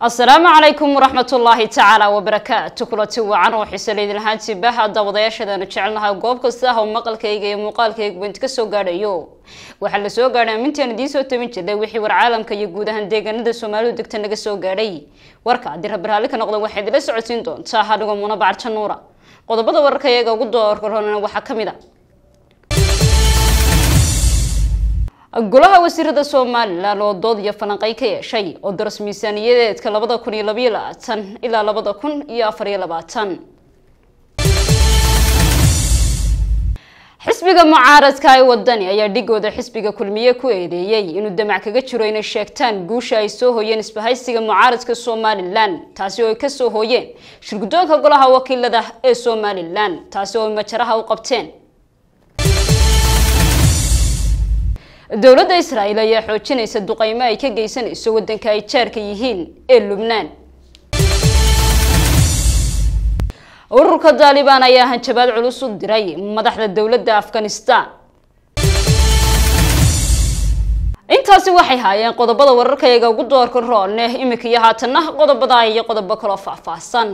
asalaamu calaykum waraxmatullaahi tacaala wabarakaatu kulanti wacan oo xiise laydin ahaantii baha daawadayaashaedaanu jecelnahay goob kasta ah oo maqalkayga iyo muuqaalkayga bint ka soo gaadhayo waxaa la soo gaadhay amintaan idiin soo tabin jirnay wixii war caalamka iyo guud ahaan deegaanada soomaalidu degta naga soo gaadhay warka haddii rabbi raalli ka noqda waxaad idila socodsiin doontaa hadhigoo muna bacarja nuura qodobada wararka iyaga ugu doorkorona waxaa ka mid a golaha wasiirada somalilan oo dood iyo falanqey ka yeeshay oo daras miisaaniyadeedka labada kun iyo labayo labaatan ilaa labada kun iyo afariyo labaatan xisbiga mucaaradka ee wadani ayaa dhigooda xisbiga kulmiye ku eedeeyey inuu damac kaga jiro inay sheegtaan guusha ay soo hooyeen isbahaysiga mucaaradka somalilan taasi oo ay kasoo hooyeen shirguddoonka golaha wakiilada ee somalilan taasi oo ay majaraha u qabteen dowladda israa'iil ayaa xoojinaysa duqeymo ay ka geysanayso waddanka ay jaarka yihiin ee lubnaan ururka daalibaan ayaa hanjabaad culus u diray madaxda dowladda afghanistan intaasi waxay haayeen qodobada wararkayaga ugu doorka roolneh imika iyo haatanna qodobada iyo qodobo kaloo faahfaahsan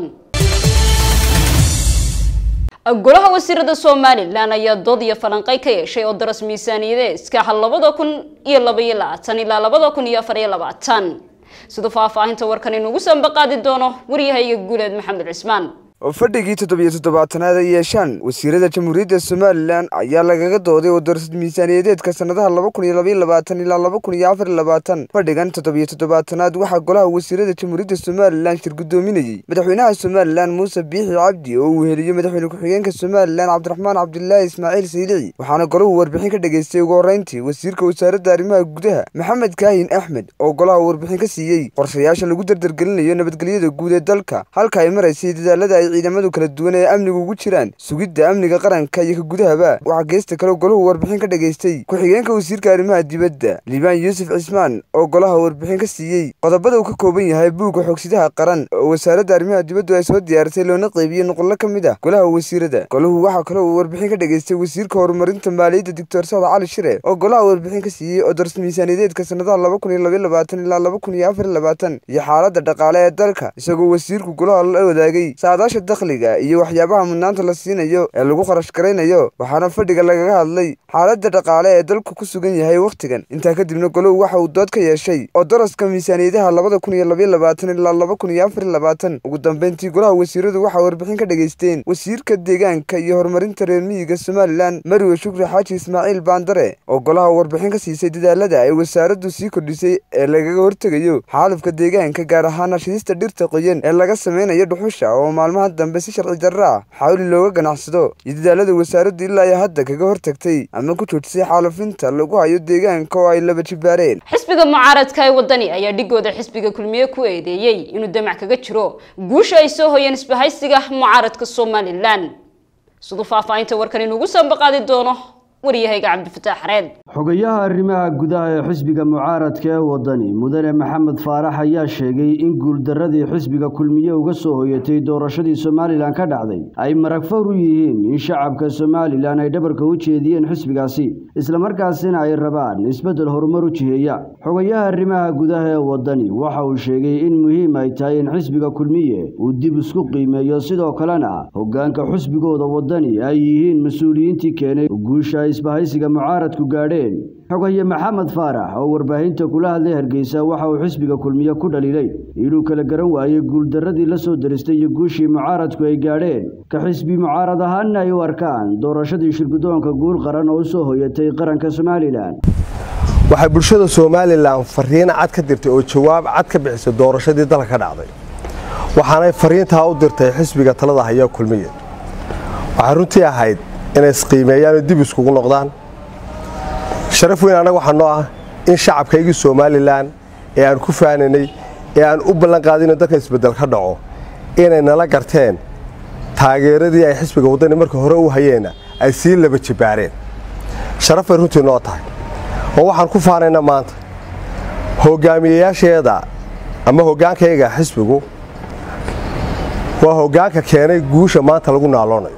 golaha wasiirada somalilan ayaa dood iyo falanqey ka yeeshay oo daras miisaaniyadeedka labada kun iyo labaiyo labaatan ilaa labada kun iyo afariyo labaatan siduu faahfaahinta warkan inugu sambaqaadi doono waryahayga guuleed maxamed cismaan fadhigii toddobiyo toddobaatanaad ay yeeshaan wasiirada jamhuuriyadda somalilan ayaa lagaga dooday oo darsad miisaaniyadeedka sannadaha laba kun iyo labaiyo labaatan ilaa laba kun iyo afar iyo labaatan fadhigan toddobiyo toddobaatanaad waxaa golaha wasiirada jamhuuriyadda somalilan shir guddoominayey madaxweynaha somalilan muuse biixi cabdi oo uu heliyo madaxweyne ku-xigeenka somalilan cabdiraxmaan cabdilaahi ismaaciil saylici waxaana golahu warbixin ka dhageystay ugu horreyntii wasiirka wasaaradda arrimaha gudaha maxamed kaahin axmed oo golaha warbixin ka siiyey qorshayaasha lagu dardargelinayo nabadgelyada guud ee dalka halka ay maraysay dadaalada ay ciidamadu kala duwan ee amniga ugu jiraan sugidda amniga qaranka iyo ka gudahaba waxaa geesta kale golahu warbixin ka dhageystay ku-xigeenka wasiirka arrimaha dibadda liibaan yuusuf cismaan oo golaha warbixin ka siiyey qodobada uu ka kooban yahay buugga xoogsidaha qaran oo wasaaradda arrimaha dibaddu ay soo diyaarisay loona qeybiyey nuqullo ka mid ah golaha wasiirada golahu waxaa kale uu warbixin ka dhageystay wasiirka horumarinta maaliyadda doctor sacad cali shire oo golaha warbixin ka siiyey oo daras miisaaniyadeedka sannadaha laba kun iyo labaiyo labaatan ilaa laba kun iyo afar iyo labaatan iyo xaaladda dhaqaale ee dalka isagoo wasiirku golaha la wadaagay saadaasha dakhliga iyo waxyaabaha mudnaanta la siinayo ee lagu kharash garaynayo waxaana fadhiga lagaga hadlay xaaladda dhaqaale ee dalku ku sugan yahay wakhtigan intaa kadibna golow waxa uu dood ka yeeshay oo daraska miisaaniyadaha labada kun iyo labaiyo labaatan ilaa laba kun iyo afar iyo labaatan ugu dambeyntii golaha wasiiradu waxaa warbixin ka dhageysteen wasiirka deegaanka iyo horumarinta reer miyiga somalilan marwe shukri xaaji ismaaciil baandare oo golaha warbixin ka siisay dadaalada ay wasaaraddu sii kordhisay ee lagaga hortegayo xaalufka deegaanka gaar ahaan hashidista dhirta qoyan ee laga sameynayo dhuxusha oo maalmaha dambe si sharci darra ah xawli looga ganacsado iyo dadaalada wasaaraddu ilaa ay hadda kaga hortagtay ama ku joojisay xaalufinta lagu hayo deegaanka oo ay laba jibaareen xisbiga mucaaradka ee wadani ayaa dhigooda xisbiga kulmiye ku eedeeyey inuu damac kaga jiro guusha ay soo hoyeen isbahaysiga mucaaradka somalilan siduu faahfaahinta warkan inugu sambaqaadi doono waryahayga cabdifataax xareed xogayaha arrimaha gudaha ee xisbiga mucaaradka ee wadani mudane maxamed faarax ayaa sheegay in guuldaradii xisbiga kulmiye uga soo hoyatay doorashadii somalilan ka dhacday ay marag fawr u yihiin in shacabka somalilan ay dhabarka u jeediyeen xisbigaasi islamarkaasina ay rabaan isbeddel horumar u jiheeya xogayaha arrimaha gudaha ee wadani waxa uu sheegay in muhiim ay tahay in xisbiga kulmiye uu dib isku qiimeeyo sidoo kalena hoggaanka xisbigooda wadani ay yihiin mas-uuliyiintii keenay guusha isbahaysiga mucaaradku gaadheen xogaye maxamed faarax oo warbaahinta kula hadlay hargeysa waxa uu xisbiga kulmiye ku dhaliilay inuu kala garan waayey guuldarradii la soo daristay iyo guushii mucaaradku ay gaadheen ka xisbi mucaarad ahaanna ay u arkaan doorashadii shirguddoonka guul qaran oo u soo hoyatay qaranka somalilan waxay bulshada somalilan fariin cad ka dirtay oo jawaab cad ka bixisay doorashadii dalka ka dhacday waxaanay fariintaa u dirtay xisbiga talada haya kulmiye waxay runtii ahayd inay isqiimeeyaan oo dib iskugu noqdaan sharaf weyn annaga waxaa noo ah in shacabkaygii somalilan ee aan ku faanaynay ee aan u ballan qaadino dalka isbeddel ka dhaco inay nala garteen taageeradii ay xisbiga waddani marka hore u hayeenna ay sii laba jibaareen sharaf bay runtii noo tahay oo waxaan ku faanaynaa maanta hoggaamiyeyaasheeda ama hoggaankayga xisbigu waa hoggaanka keenay guusha maanta lagu naaloonayo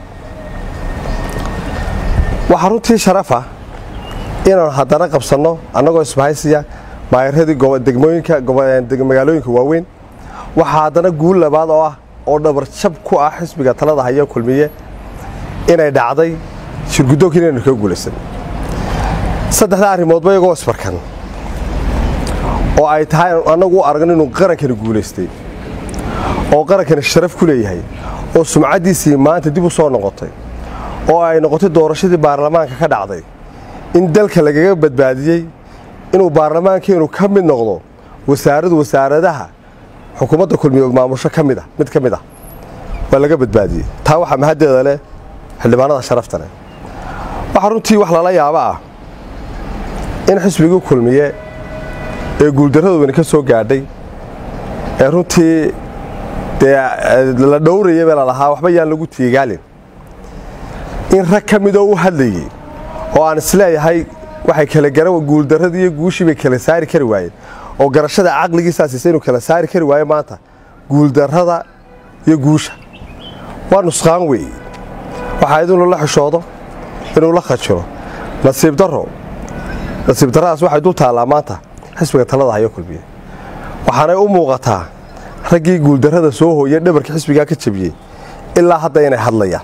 waxaa runtii sharafa inaanu haddana qabsanno annagoo isbahaysiya maayaradii degmooyinka magaalooyinka waaweyn waxaa haddana guul labaad oo ah oo dhabarjab ku ah xisbiga talada haya kulmiye inay dhacday shirguddoonka inaynu kaga guulaysan saddexdaa arrimoodba iyagoo isbarkan oo ay tahay annagu u aragno inuu qarankani guulaystay oo qarankani sharaf ku leeyahay oo sumcaddiisii maanta dib u soo noqotay oo ay noqotay doorashadii baarlamaanka ka dhacday in dalka lagaga badbaadiyey inuu baarlamaankeenu ka mid noqdo wasaaradu wasaaradaha xukuumadda kulmiye maamusho ka mid a mid ka mid ah waa laga badbaadiyey taa waxaa mahaddeeda leh xildhibaanada sharafta leh waxaa runtii wax lala yaabo ah in xisbigii kulmiye ee guuldarradoodani ka soo gaadhay ee runtii dee la dhowraya bee lalahaa waxba yaan lagu tiigaalin in rag ka midoo u hadlayey oo aan isleeyahay waxay kala gara guuldarradii iyo guushii bay kala saari kari waayeen oo garashada caqligiisaasiisa inuu kala saari kari waayo maanta guuldarrada iyo guusha waa nusqaan weeye waxaa id inuu la xishoodo inuu la khajiro nasiib darro nasiib darradaas waxay dul taallaa maanta xisbiga talada hayo kulmiye waxaanay u muuqataa raggii guuldarrada soo hooyey dhabarka xisbigaa ka jabiyey ilaa hadda inay hadlayaan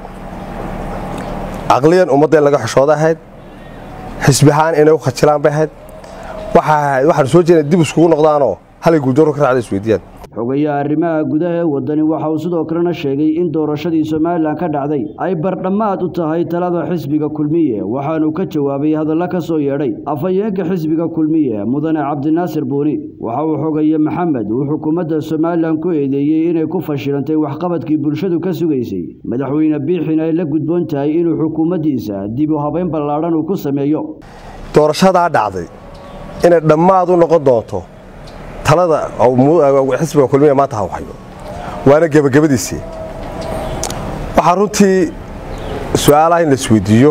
caqliyan ummadda in laga xishooda ahayd xisbi ahaan inay u khajilaan bay ahayd waxaanu soo jeedna dib iskugu noqdaanoo halay guuldarro ka raacda isweydiiyaan xogayaha arrimaha gudaha ee waddani waxa uu sidoo kalena sheegay in doorashadii somalilan ka dhacday ay bardhammaad u tahay talada xisbiga kulmiye waxaanuu ka jawaabay hadalla ka soo yeedhay afhayeenka xisbiga kulmiye mudane cabdinaasir buuni waxa uu xogaye maxamed uu xukuumadda somalilan ku eedeeyey inay ku fashilantay waxqabadkii bulshadu ka sugaysay madaxweyne biixin ay la gudboon tahay inuu xukuumaddiisa dib u habayn ballaadhan uu ku sameeyo doorashadaa dhacday inay dhammaad u noqon doonto talada xisbiga kulmiye maanta ha hayo waana gebagabadiisii waxaa runtii su-aalaha in la isweydiiyo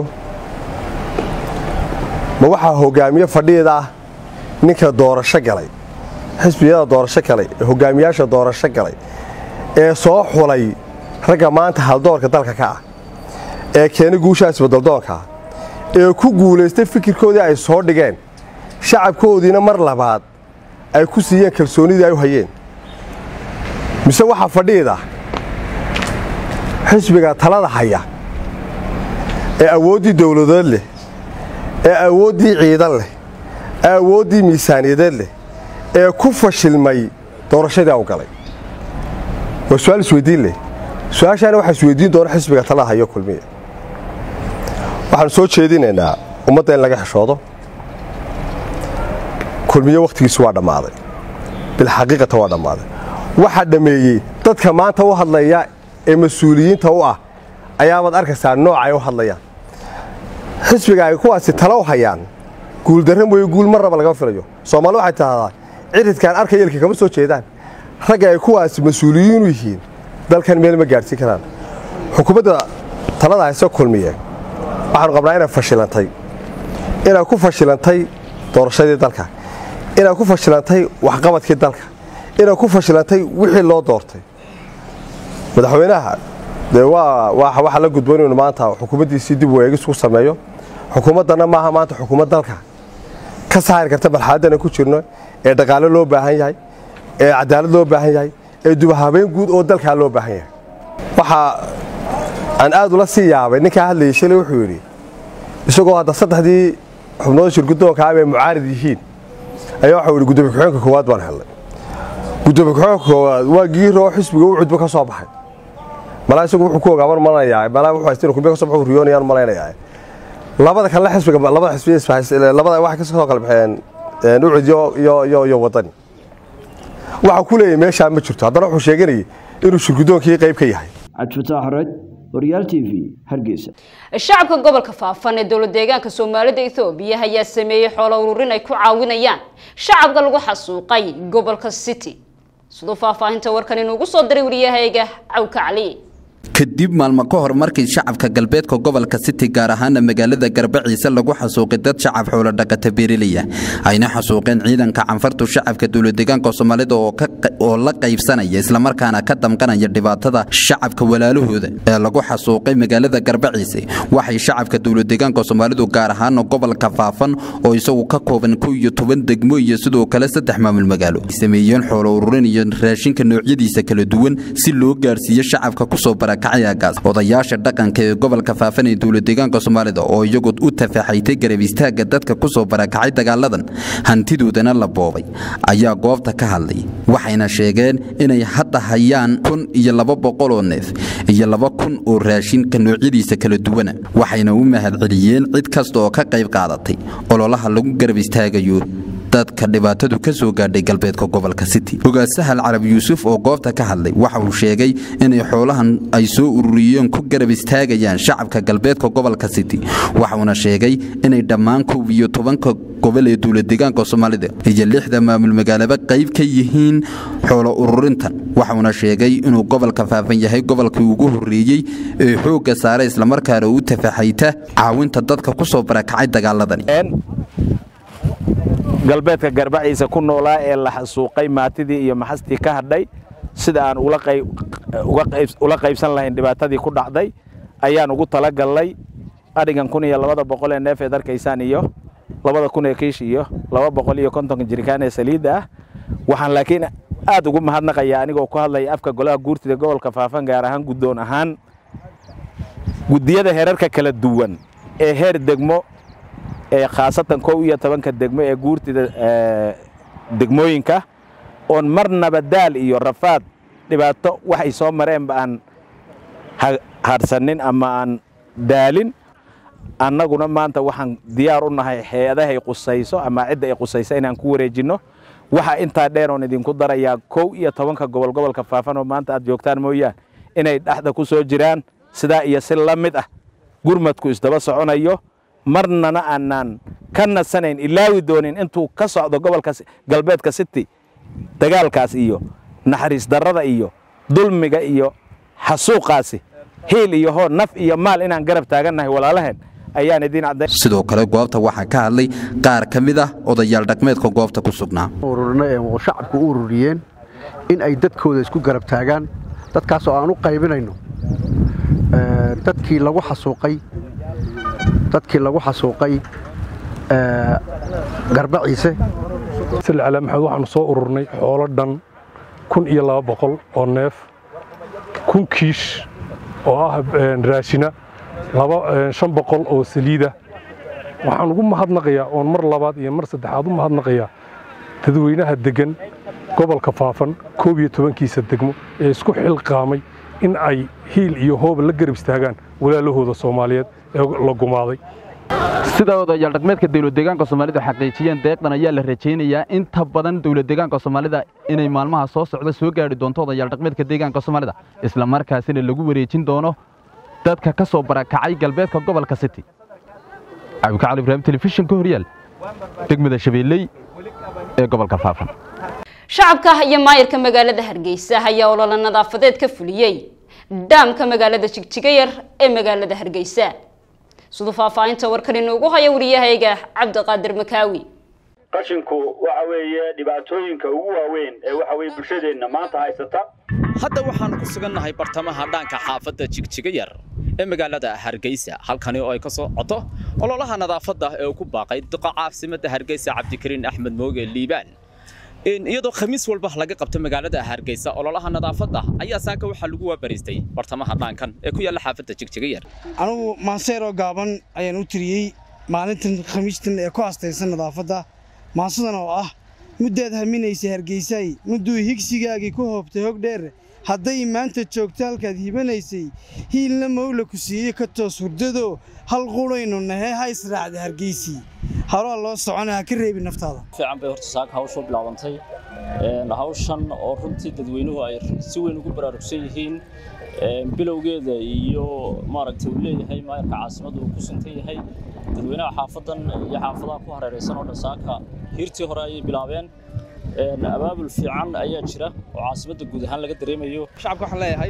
ma waxaa hogaamiye fadhiida ah ninka doorasho galay xisbiyada doorasho galay ee hogaamiyaasha doorasho galay ee soo xulay ragga maanta haldoorka dalka ka ah ee keenay guushaa isbadaldoonka ee ku guulaystay fikirkoodii ay soo dhigeen shacabkoodiina mar labaad ay ku siiyeen kalsoonidii ay u hayeen mise waxaa fadhiida xisbiga talada haya ee awooddii dowladeed leh ee awooddii ciidan leh ee awooddii miisaaniyadeed leh ee ku fashilmay doorashadii au galay waa su-aal isweydiin leh su-aashaana waxaa isweydiin doona xisbiga talada hayo kulmiya waxaanu soo jeedinaynaa ummadda in laga xishoodo kulmiye wakhtigiisi waa dhammaaday bilxaqiiqata waa dhammaaday waxaa dhammeeyey dadka maanta u hadlaya ee mas-uuliyiinta u ah ayaabaad arkaysaa nooca ay u hadlayaan xisbiga ay kuwaasi talo u hayaan guuldarra mooye guul mar raba lagama filayo soomaali waxay tahdaa ciridkaan arkaya ilka kama soo jeedaan ragga ay kuwaasi mas-uuliyiinu yihiin dalkan meel ma gaadhsiin karaan xukuumadda talada hayse kulmiye waxaanu qabnaa inay fashilantay inay ku fashilantay doorashadii dalka inay ku fashilantay waxqabadkii dalka inay ku fashilantay wixii loo doortay madaxweynaha dee waxaa la gudboon inuu maanta xukuumaddiisii dib u eegis ku sameeyo xukuumaddana maaha maanta xukuumad dalka ka saari karta marxaladana ku jirno ee dhaqaale loo baahan yahay ee cadaalad loo baahan yahay ee dubahabeyn guud oo dalkaa loo baahan yahay waxaa aan aad ula sii yaabay ninkaa hadlayay shalay wuxuu yidhi isagoo hadda saddexdii xubnooda shirguddoonka ah ay mucaarid yihiin ayaa waxau yidhi gudoomiye ku-xigeenka koowaad baan helnay gudoomiye ku-xigeenka koowaad waa giiroo xisbiga u cudbo ka soo baxay malaa isagu wuxuu ku ogaaban malanayaa malaa wuxuu haysteen kulmiye ka soo baxuu riyoonayaan malaynayaa labada kale xisbiga labada xisbiya labada waxay ka soo kala baxeen ucud iyo iyo iyo wadani waxa ku leeyahay meeshaa ma jirto haddana wuxuu sheeganayay inuu shirgudoonkii qayb ka yahay cabdifataax red horyaal t v hargeysa shacabka gobolka faafan ee dowlad deegaanka soomaalida ethoobiya ayaa sameeyey xoolo ururin ay ku caawinayaan shacabka lagu xasuuqay gobolka city siduu faahfaahinta warkan inuugu soo diray wariyahayga cawka cali kadib maalmo ka hor markii shacabka galbeedka gobolka city gaar ahaana magaalada garbaciise lagu xasuuqay dad shacab xoolodhaqata beerelaya ayna xasuuqeen ciidanka canfartu shacabka dowladeegaanka soomaalida oo la qaybsanaya islamarkaana ka damqanaya dhibaatada shacabka walaalahooda ee lagu xasuuqay magaalada garbaciise waxay shacabka dowladeegaanka soomaalidu gaar ahaana gobolka faafan oo isagu ka kooban kow iyo toban degmo iyo sidoo kale saddex maamul magaalo sameeyeen xoolo ururin iyo raashinka noocyadiisa kala duwan si loo gaarsiiyo shacabka kusoo bara odayaasha dhaqanka ee gobolka faafan ee dowladeegaanka soomaalida oo iyagu u tafaxaytay garab istaagga dadka kusoo barakacay dagaaladan hantidoodana la boobay ayaa goobta ka hadlay waxayna sheegeen inay hadda hayaan kun iyo laba boqol oo neef iyo laba kun oo raashinka noocyadiisa kala duwana waxayna u mahadceliyeen cid kasta oo ka qayb qaadatay ololaha lagu garab istaagayo dadka dhibaatadu ka soo gaadhay galbeedka gobolka city hogaasahal carab yuusuf oo goobta ka hadlay waxa uu sheegay inay xoolahan ay soo ururiyeen ku garab istaagayaan shacabka galbeedka gobolka city waxauna sheegay inay dhammaan kow iyo tobanka gobol ee dowladeegaanka soomaalida iyo lixda maamul magaalaba qayb ka yihiin xoolo ururintan waxauna sheegay inuu gobolka faafan yahay gobolkii ugu horreeyey ee xoogga saara islamarkaana u tafaxayta caawinta dadka kusoo barakacay dagaaladani galbeedka garbaciisa ku noolaa ee la xasuuqay maatidii iyo maxastii ka hadhay sida aan ula qaybsan lahayn dhibaatadii ku dhacday ayaan ugu talagallay adhigan kun iyo labada boqol ee neef eed arkaysaan iyo labada kun ee kiish iyo laba boqol iyo kontonka jirikaan ee saliidda ah waxaan laakiin aad ugu mahadnaqayaa anigoo ku hadlaya afka golaha guurtida gobolka faafan gaar ahaan guddoon ahaan guddiyada heerarka kala duwan ee heer degmo ee khaasatan kow iyo tobanka degmo ee guurtida degmooyinka oon marnaba daal iyo rafaad dhibaato waxay soo mareenba aan hadhsanin ama aan daalin annaguna maanta waxaan diyaar u nahay hay-adahay qusayso ama cidda ay qusayso inaan ku wareejinno waxaa intaa dheer oon idinku darayaa kow iyo tobanka gobol gobolka faafan oo maanta aad joogtaan mooyaan inay dhexda ku soo jiraan sidaa iyo si la mid ah gurmadku isdaba soconayo marnana aanaan ka nasanayn ilaawi doonin intuu ka socdo gobolka galbeedka city dagaalkaas iyo naxariis darrada iyo dulmiga iyo xasuuqaasi hiil iyo hoo naf iyo maal inaan garab taagannahay walaalaheen ayaan idiin cadday sidoo kale goobta waxaa ka hadlay qaar ka mid ah odayaal dhaqmeedka goobta ku sugnaa ururina ee shacabku u ururiyeen in ay dadkooda isku garab taagaan dadkaas oo aan u qaybinayno dadkii lagu xasuuqay dadkii lagu xasuuqay garbaciise sal maxamed waxaanu soo ururnay xoolo dhan kun iyo laba boqol oo neef kun kiish oo ah raashina shan boqol oo saliida waxaan ugu mahadnaqayaa oon mar labaad iyo mar saddexaad u mahadnaqayaa dadweynaha deggan gobolka faafan koob iyo tobankiisa degmo ee isku xilqaamay in ay hiil iyo hooba la garab istaagaan walaalahooda soomaaliyeed ee la gumaaday sida odayaal dhaqmeedka dowladdeegaanka soomaalida xaqiijiyeen deeqdan ayaa la rajaynayaa inta badan dowladdeegaanka soomaalida inay maalmaha soo socda soo gaari doonto odayaal dhaqmeedka deegaanka soomaalida isla markaasina lagu wareejin doono dadka ka soo barakacay galbeedka gobolka city cabdikacali ibraahim telefishinka horyaal degmada shabeelley ee gobolka faafan shacabka iyo maayirka magaalada hargeysa ayaa olole nadaafadeed ka fuliyey dhaamka magaalada jigjigayar ee magaalada hargeysa siduu faahfaahinta warkan inoogu haya wariyahayga cabdiqaadir makaawi qashinku waxa weeye dhibaatooyinka ugu waaweyn ee waxa weye bulshadeenna maanta haysata hadda waxaanu ku sugannahay bartamaha dhaanka xaafadda jigjigayar ee magaalada hargeysa halkani oo ay ka soo coto ololaha nadaafadda ee uu ku baaqay duqa caasimadda hargeysa cabdikariin axmed mooge liibaan iyadoo khamiis walba laga qabto magaalada hargeysa ololaha nadaafadda ayaa saaka waxaa lagu waabariistay bartamaha dhaankan ee ku yaalla xaafadda jigjigayar anugu maanseeroo gaaban ayaan u tiriyey maalintan khamiistan ee ku astaysan nadaafadda maansadan oo ah muddaad haminaysay hargeysay mudduu higsigaagii ku hoobtay hog dheer hadday maanta joogto halkaad hibanaysay hiilna mawla ku siiyey ka toos hurdadoo hal qudhaynu nahee ha israacda hargeysii halaa loo socona ha ka reebi naftaada fiican bay horta saaka hawshu bilaabantay hawshan oo runtii dadweynuhu ay si weyn ugu baraarugsan yihiin bilowgeeda iyo maaragtay uu leeyahay maayarka caasimadda uu ku suntan yahay dadweynaha xaafadan iyo xaafadaha ku hareeraysan oo dhan saaka hiirtii hore ayay bilaabeen abaabul fiican ayaa jira oo caasimadda guud ahaan laga dareemayo shacabka waxaan leeyahay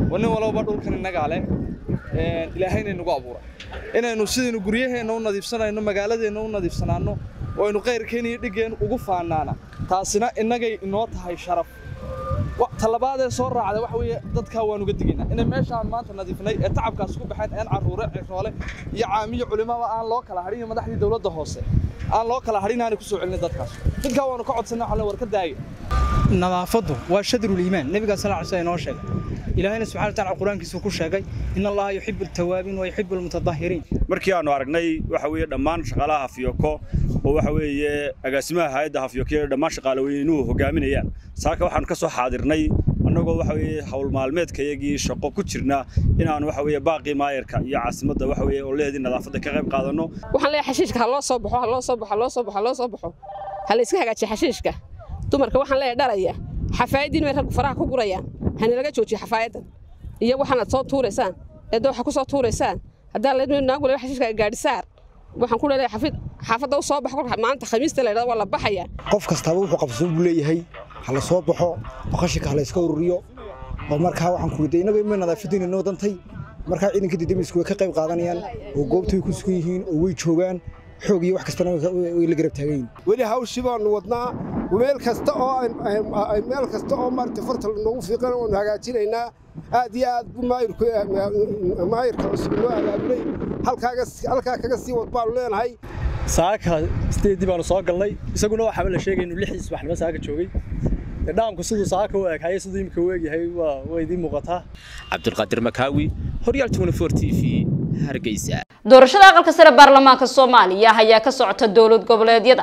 waa nin walba dhulkan innagaa leh ilaahayna inagu abuuray inaynu sidaynu guryaheenna u nadiifsanayno magaaladeenna u nadiifsanaanno oo aynu qayrkeen iyo dhiggeen ugu faanaana taasina innagay inoo tahay sharaf talabaadee soo raacda waxa weeye dadkaa waan uga digaynaa inay meeshaan maanta nadiifnay ee tacabkaas ku baxeen een carruure ciroole iyo caamiyo culimaba aan loo kala hadhin iyo madaxdii dowladda hoose aan loo kala hadhin aanay ku soo celin dadkaas dadkaa waanu ka codsanay waxaan war ka daaya nadaafaddu waa shadrul iimaan nabiga sallallahu alayhi wasallam inoo sheegay ilaahayna subxaanahu wa ta'ala quraankiisa ku sheegay in allaha yuhibbu at-tawaabiin wa yuhibbu al-mutatahhiriin markii aanu aragnay waxa weeye dhammaan shaqaalaha hafyoko oo waxa weeye agaasimaha hay'adda hafyoko iyo dhammaan shaqaalaweynuhu hogaaminayaan saaka waxaanu ka soo xaadirnay annagoo waxa weeye hawl maalmeedkayagii shaqo ku jirna inaanu waxa weeye baaqii maayarka iyo caasimadda waxa weeye oo leedii nadaafadda ka qayb qaadanno waxaan leeyahay xashiishka ha loo soo baxo ha loo soo baxo ha loo soo baxo ha loo soo baxo ha la iska hagaajiyo xashiishka dumarka waxaan leeyahay dhalaya xafaayadiin way raggu faraha ku gurayaan hana laga joojiyo xafaayadan iyo waxaanaad soo tuuraysaan eedda waxa ku soo tuuraysaan haddaa leedmi naagu leeyahay xashiishka gaadhi saar waxaan ku leeyahay xafid xaafadda u soo baxo maanta khamiista la yidhahdo waa la baxayaa qof kastaba wuxuu qabsan buu leeyahay ha la soo baxo boqoshinka ha la iska ururiyo oo markaa waxaan ku riday innagu ima nadaafadiina noo dantay markaa ciidanka didamisku way ka qayb qaadanayaan oo goobta way ku sugan yihiin oo way joogaan xoog iyo wax kastana way la garab taagan yihiin weli hawshii baanu wadnaa meel kasta oo meel kasta oo maaragtay farta noogu fiiqan waanu hagaajinaynaa aad iyo aad buu maayirku maayirka cusub noo abaabulay halkaa kaga sii wad baanu leenahay saaka sideedii baanu soo galnay isaguna waxaaba la sheegay inuu lixiis waxnimo saaka joogay dhaamku siduu saaka u eeghaye siduu imika u eegyahay waa idiin muuqataa cabdulqaadir makaawi horyaal t v hargeysa doorashada aqalka sare baarlamaanka soomaaliya ayaa ka socota dowlad goboleedyada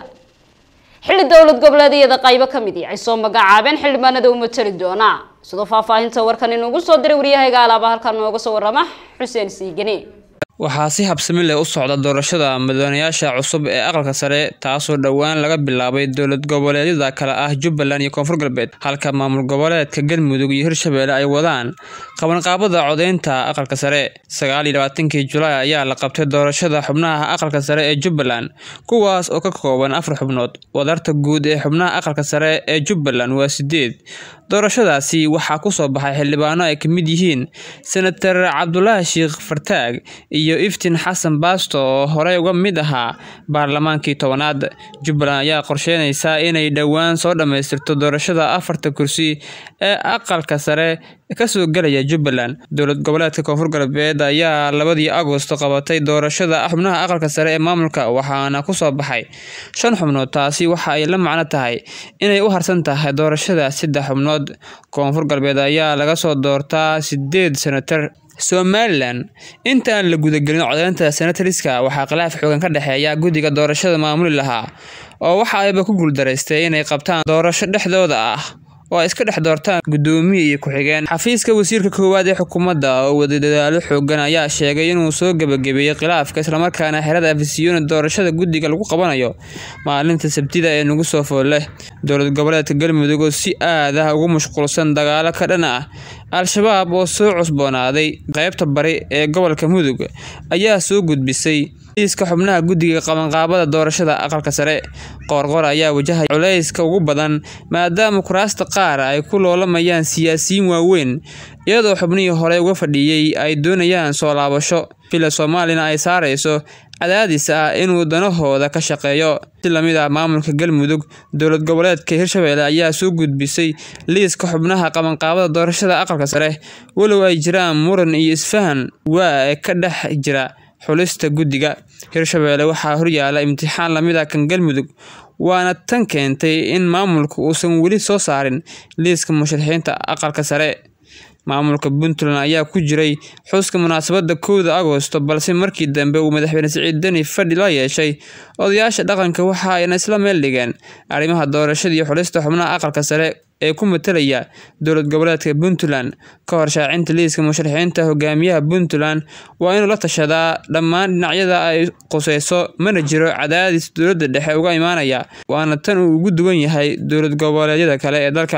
xilli dowlad goboleedyada qaybo ka mid ay soo magacaabeen xildhibaanada u matali doona sidoo faahfaahinta warkan inugu soo diray waryahayga alaaba halkan nooga soo warrama xuseen siigane waxaa si habsami leh u socda doorashada madaxweynayaasha cusub ee aqalka sare taasoo dhowaan laga bilaabay dowlad goboleedyada kale ah jubbaland iyo koonfur galbeed halka maamul goboleedka galmudug iyo hirshabelle ay wadaan qabanqaabada codeynta aqalka sare sagaal iyo labaatankii julaay ayaa la qabtay doorashada xubnaha aqalka sare ee jubbaland kuwaas oo ka kooban afar xubnood wadarta guud ee xubnaha aqalka sare ee jubbaland waa sideed doorashadaasi waxaa kusoo baxay xildhibaano ay ka mid yihiin senator cabdulaahi sheekh fartaag iyo iftiin xasan baasto oo horey uga mid ahaa baarlamaankii tobanaad jubbaland ayaa qorsheynaysaa inay dhowaan soo dhammaystirto doorashada afarta kursi ee aqalka sare kasoo gelaya jubbaland dowlad goboleedka koonfur galbeed ayaa labadii agosto qabatay doorashada xubnaha aqalka sare ee maamulka waxaana kusoo baxay shan xubnood taasi waxa ay la macno tahay inay u harsan tahay doorashada saddex xubnood koonfur galbeed ayaa laga soo doortaa sideed senatar somalilan intaan la gudagelin codeynta senatariska waxaa khilaaf xoogan ka dhexeeya guddiga doorashada maamuli lahaa oo waxa ayba ku guuldaraystay inay qabtaan doorasho dhexdooda ah oo ay iska dhex doortaan guddoomiye iyo ku-xigeen xafiiska wasiirka koowaad ee xukuumadda oo wada dadaalo xoogan ayaa sheegay inuu soo gebagabeeyey khilaafka islamarkaana xerada afisiyoni doorashada guddiga lagu qabanayo maalinta sabtida ee nagu soo foolle dowlad goboleedka galmudug oo si aad ah ugu mashquulsan dagaalo ka dhan ah al-shabaab oo soo cusboonaaday qaybta bari ee gobolka mudug ayaa soo gudbisay iiska xubnaha guddiga qabanqaabada doorashada aqalka sare qoorqor ayaa wajahaya culayska ugu badan maadaama kuraasta qaar ay ku loolamayaan siyaasiyiin waaweyn iyadoo xubnihii hore uga fadhiiyey ay doonayaan soo laabasho fila soomaalina ay saarayso cadaadis ah inuu danahooda ka shaqeeyo si lamid ah maamulka galmudug dowlad goboleedka hirshabelle ayaa soo gudbisay liiska xubnaha qabanqaabada doorashada aqalka sare walow ay jiraan muran iyo isfahan waa ee ka dhex jira xulista guddiga hirshabelle waxaa horyaala imtixaan lamid ah kan galmudug waana tan keentay in maamulka uusan weli soo saarin liiska musharaxiinta aqalka sare maamulka puntland ayaa ku jiray xuska munaasabadda kowda agosto balse markii dambe uu madaxweyne siciid deni fadhi la yeeshay odayaasha dhaqanka waxa ayna isla meel dhigeen arrimaha doorashada iyo xulista xubnaha aqalka sare ee ku matalaya dowlad goboleedka puntland ka hor shaacinta liiska musharaxiinta hogaamiyaha puntland waa inuu la tashadaa dhammaan dhinacyada ay quseyso mana jiro cadaadis dowladda dhexe uga imaanaya waana tan uu ugu duwan yahay dowlad goboleedyada kale ee dalka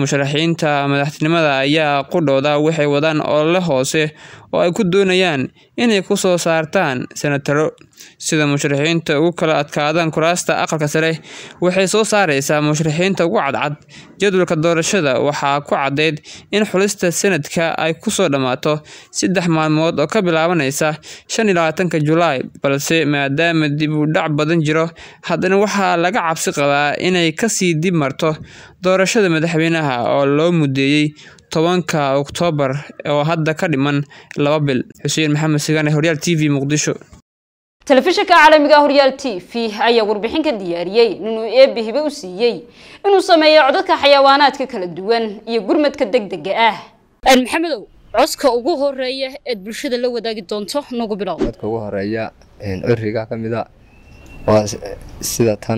musharaxiinta madaxtinimada ayaa qudhooda waxay wadaan olole hoose oo ay ku doonayaan inay ku soo saartaan senataro sida musharaxiinta ugu kala adkaadaan kuraasta aqalka sare waxay soo saareysaa musharaxiinta ugu cadcad jadwalka doorashada waxaa ku caddeyd in xulista sanadka ay kusoo dhammaato saddex maalmood oo ka bilaabanaysa shan iyo labaatanka julaay balse maadaama dib u dhac badan jiro haddana waxaa laga cabsi qabaa inay kasii dib marto doorashada madaxweynaha oo loo mudeeyey tobanka oktoobar oo hadda ka dhiman laba bil xuseen maxamed sigane horyaal t v muqdisho telefishinka caalamiga horyaal t v ayaa warbixin ka diyaariyey inuu eebbe hibe u siiyey inuu sameeyo codadka xayawaanaadka kala duwan iyo gurmadka degdega ah maxamedow codka ugu horeeya eed bulshada la wadaagi doonto nagu bilow codka ugu horeeya curiga ka mid a waa sida tan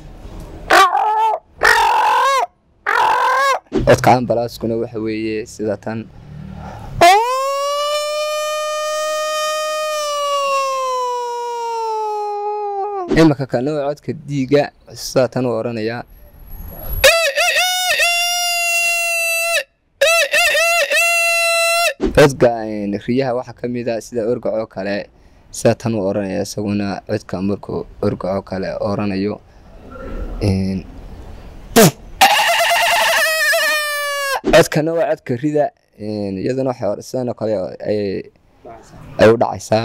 codka ambalaaskuna waxa weeye sida tan imika kana waa codka diiga sida tan u oranayaa codka riyaha waxaa ka mid a sida orgacoo kale sida tan u oranaya isaguna codka markuu orgacoo kale oranayo codkana waa codka rida iyaduna sidan oo kale ay u dhacaysaa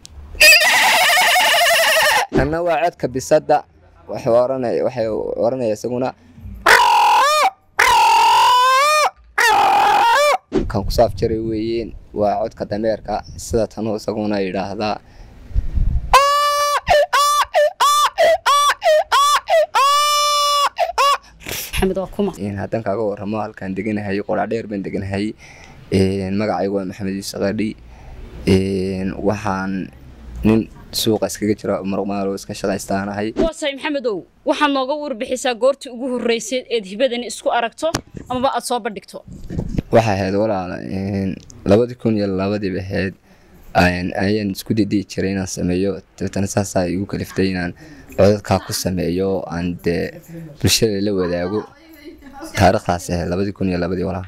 kana waa codka bisada waxay oranaya isaguna kan ku saaf jaray weeyeen waa codka dameerka sida tanu isaguna yidhaahdaa haddaan kaaga waramo halkaan deganahay qoradheer baan deganahay magacaygu waa maxamed yuusuf qadhi waxaan nin suuqa iskaga jira marmaalo iska shaqaystaanahay waasay maxamedow waxaad nooga warbixisaa goortii ugu horreysay eed hibadani isku aragto amaba aad soo bandhigto waxay ahayd walaala labadii kun iyo labadii ahayd ayaan isku didiyi jiray inaan sameeyo dabeetana saasaa igu kaliftay inaan codadkaa ku sameeyo aan dee bulshada la wadaago taariikhdaas ahayd labadii kun iyo labadii walaal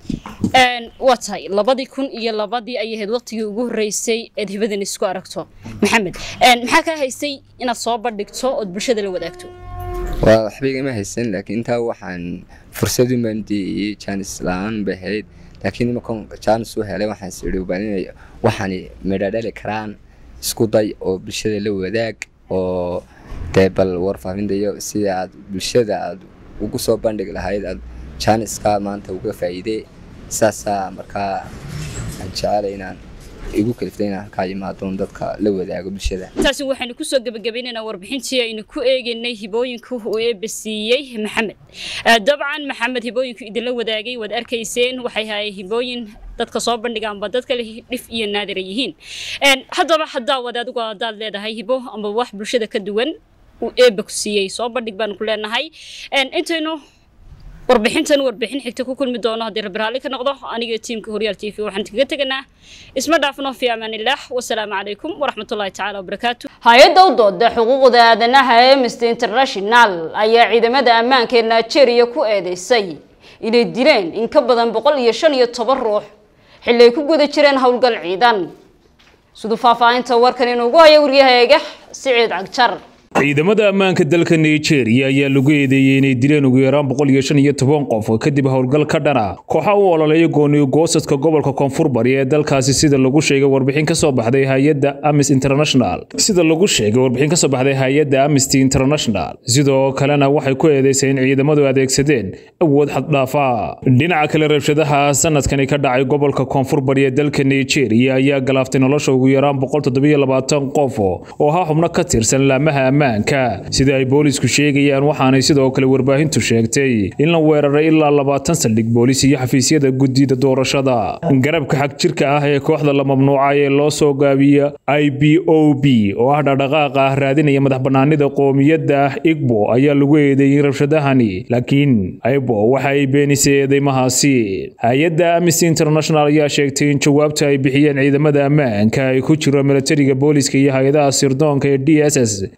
waa tahay labadii kun iyo labadii ayay ahayd waqtigii ugu horreysay eed hibadan isku aragto maxamed maxaa kaa haystay inaad soo bandhigto ood bulshada la wadaagto waa waxba igama haysan laakiin intaa waxaan fursad u maandiyey jaanis la-aan bay ahayd laakiin imakan jaanis u helay waxaan is idhi baan inay waxaani midhadhali karaan isku day oo bulshada la wadaag oo dee bal warfaafinta iyo sida aad bulshada aad ugu soo bandhigi lahayd aad jaaniska maanta uga faa'iidee saasaa markaa aan jecelay inaan igu kaliftay inaan halkaa imaadoon dadka la wadaago bulshada taasi waxaynu kusoo gebagabaynaynaa warbixintii aynu ku eegaynay hibooyinka uu eebasiiyey maxamed dabcan maxamed hibooyinku idinla wadaagay waad arkayseen waxay hayeen hibooyin dadka soo bandhigaanba dad kale dhif iyo naadira yihiin haddaba haddaa wad adigu haddaad leedahay hibo amba wax bulshada ka duwan uu eebba ku siiyey soo bandhig baanu ku leenahay intaynu warbixintan warbixin xigta ku kulmi doono haddii rabbi raalli ka noqdo aniga tiimka horyaal t v waxaan kaga teganaa isma dhaafno fi amaanillaah wasalaamu calaykum waraxmatullahi tacaala wabarakaatu hay-adda u dooda xuquuqda aadanaha ee amnesty international ayaa ciidamada ammaanka ee nigeria ku eedeysay inay dileen in ka badan boqol iyo shan iyo toban ruux xilli ay ku guda jireen howlgal ciidan siduu faahfaahinta warkan inuugu haya waryahaeega siciid cagjar ciidamada ammaanka dalka nigeria ayaa lagu eedeeyey inay dileen ugu yaraan boqol iyo shan iyo toban qof kadib howlgal ka dhana kooxa u ololeeya gooniyo goosadka gobolka koonfur bari ee dalkaasi sida lagu sheegay warbixin ka soo baxday hay-adda amis international sida lagu sheegay warbixin ka soo baxday hay-adda amnesty international sidoo kalena waxay ku eedeysay in ciidamadu adeegsadeen awood xaddhaafa dhinaca kale rabshadaha sanadkani ka dhacay gobolka koonfur bari ee dalka nigeria ayaa galaaftay nolosha ugu yaraan boqol toddobiyo labaatan qof oo ahaa xubno ka tirsan laamaha sida ay boolisku sheegayaan waxaanay sidoo kale warbaahintu sheegtay in la weeraray ilaa labaatan saldhig boolis iyo xafiisyada guddida doorashada garabka xag jirka ah ee kooxda la mamnuucay ee loo soo gaabiya i b o b oo ah dhaqdhaqaaqa ah raadinaya madax banaanida qoomiyadda ah igbo ayaa lagu eedeeyey rabshadahani laakiin igbo waxa ay beenisay eedeymahaasi hay-adda amnesty international ayaa sheegtay in jawaabta ay bixiyeen ciidamada ammaanka ay ku jiro milatariga booliska iyo hay-adaha sirdoonka ee d s s ay dileen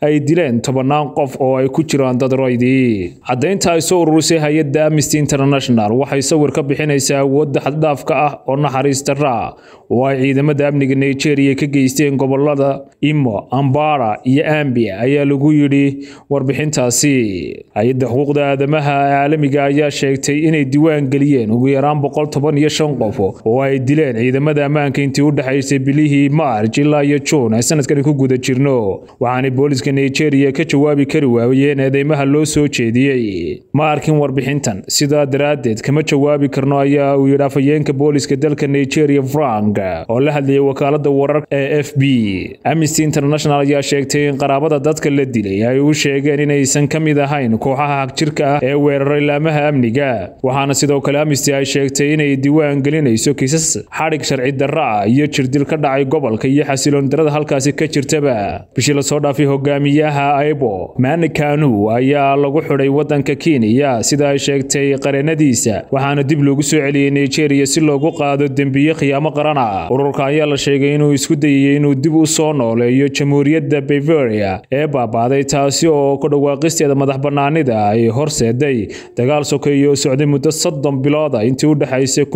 dileen tobannaan qof oo ay ku jiraan dad roydii caddaynta ay soo ururisay hay-adda amnesty international waxay sawir ka bixinaysaa awoodda xaddhaafka ah oo naxariis darra oo ay ciidamada amniga nigeria ka geysteen gobolada imo ambara iyo ambia ayaa lagu yidhi warbixintaasi hay-adda xuquuqda aadamaha caalamiga ayaa sheegtay inay diiwaan geliyeen ugu yaraan boqol toban iyo shan qof oo ay dileen ciidamada ammaanka intii u dhexaysay bilihii maarj ilaa iyo juun ay sanadkani ku guda jirno waxaanay booliska nigeria ka jawaabi kari waayeen eedeymaha loo soo jeediyey ma arkin warbixintan sidaa daraaddeed kama jawaabi karno ayaa uu yidhi afhayeenka booliska dalka nigeria frank oo la hadlayay wakaalada wararka ee f b amnesty international ayaa sheegtay in qaraabada dadka la dilay ay u sheegeen inaysan ka mid ahayn kooxaha hagjirka ah ee weeraray laamaha amniga waxaana sidoo kale amnesty ay sheegtay inay diiwaan gelinayso kiisas xadhig sharci darra ah iyo jirdil ka dhacay gobolka iyo xasiloon darada halkaasi ka jirtaba bishii lasoo dhaafay hogaamiyaha aibo mani kanu ayaa lagu xidhay wadanka kenya sida ay sheegtay qareenadiisa waxaana dib loogu soo celiyey nigeria si loogu qaado dembiye khiyaamo qaran ah ururka ayaa la sheegay inuu isku dayayey inuu dib u soo nooleeyo jamhuuriyadda bavaria ee baabaaday taasi oo ku dhawaaqisteeda madax bannaanida ay horseeday dagaal sokeeye oo socday muddo soddon bilooda intii u dhexaysay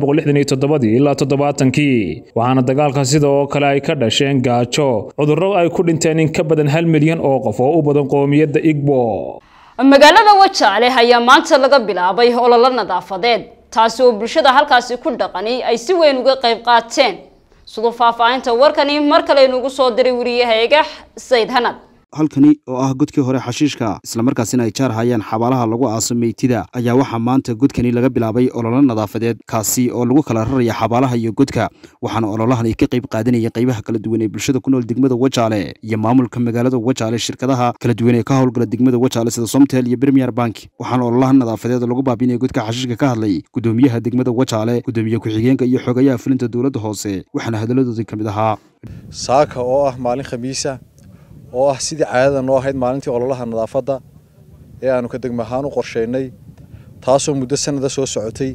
ilaa toddobaatankii waxaana dagaalka sida oo kale ay ka dhasheen gaajo cudurro ay ku dhinteen in ka badan hal milyan oo qof oo u badan qoomiyadda igbo magaalada wajaale ayaa maanta laga bilaabay ololo nadaafadeed taasi oo bulshada halkaasi ku dhaqani ay si weyn uga qayb qaateen siduu faahfaahinta warkani mar kale inugu soo diray wariyahayaga sayd hanad halkani oo ah godkii hore xashiishka islamarkaasina ay jaar hayaan xabaalaha lagu aaso meytida ayaa waxaa maanta godkani laga bilaabay ololo nadaafadeed kaasi oo lagu kala raraya xabaalaha iyo godka waxaana ololahan ay ka qayb qaadanaya qaybaha kala duwan ee bulshada ku nool degmada wajaale iyo maamulka magaalada wajaale shirkadaha kala duwan ee ka howlgala degmada wajaale sida somtel iyo premier bank waxaana ololahan nadaafadeed lagu baabinaya godka xashiishka ka hadlay gudoomiyaha degmada wajaale gudoomiye ku-xigeenka iyo xogayaha fulinta dowladda hoose waxaana hadaladoodii ka mid ahaa saaka oo ah maalin khamiisa oo ah sidii caadada noo ahayd maalintii ololaha nadaafadda ee aanu ka degma ahaan u qorshaynay taasoo muddo sanada soo socotay